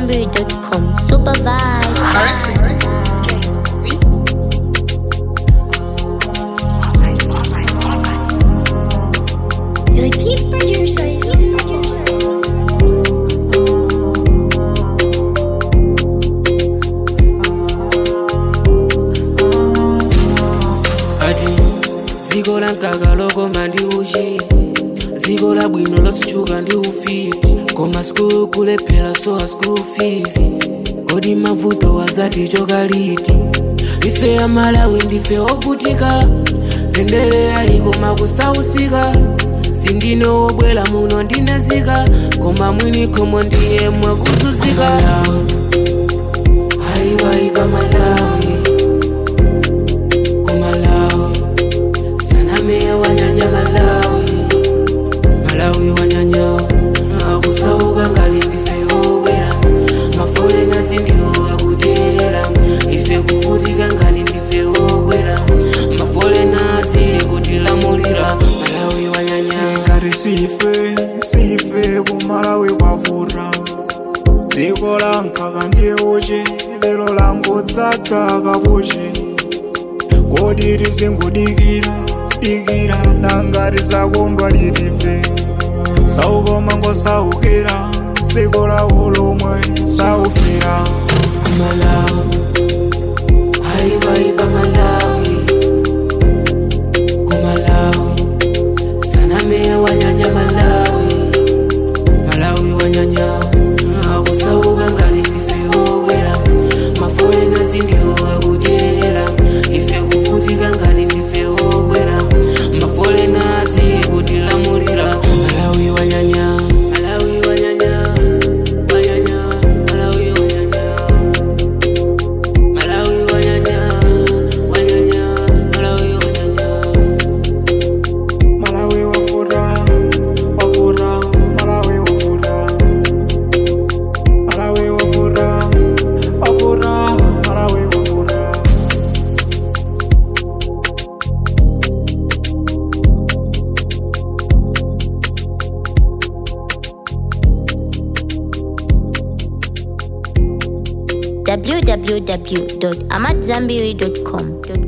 AmadZanbury.com. Super vibe. You're a chief producer. Chief producer. ati dziko la mkaka lokoma ndi uchi dziko la bwino lositchuka ndi ufiti koma sikulu kulephera sowa school fees kodi mavuto wazati chokaliti ife amalawi ndife ovutika tendere yayi koma kusausika sindine wobwera muno ndinezika koma mwini khomo ndiye mwakuzuzika ayiwayipa malawi kumalawi sanameya wanyanya malawi malawi wanyanya akusauka ngali ndife obwera mafolena zindiwo akudelera ife kuvutika ngali ndife obwera mafolena zili kutilamulira malawi wanyanya ngati sife sife kumalawi kwavura dziko la mkaka ndiye uchi lero langodzadza kapuchi kodi tizingudikira dikira nangati zakondwa litife saukoma ngosaukira dziko lawo lomwe saufira malawi ayiwayipa malawi kumalawi sanameya wanyanya malawi malawi wanyanya akusauka ngati ndife obwera mafolena zindiwo akudelera ife kuvutika ngati ndife obwera mafolena zikutilamulira malawi wanyanya malawi wanyanya wanyanya malawi wanyanya Malawi wanyanya, wanyanya, Malawi wanyanya. malawi wafura wafura malawi wafura malawi wafura wafura malawi wafura www.amadzanbury.com.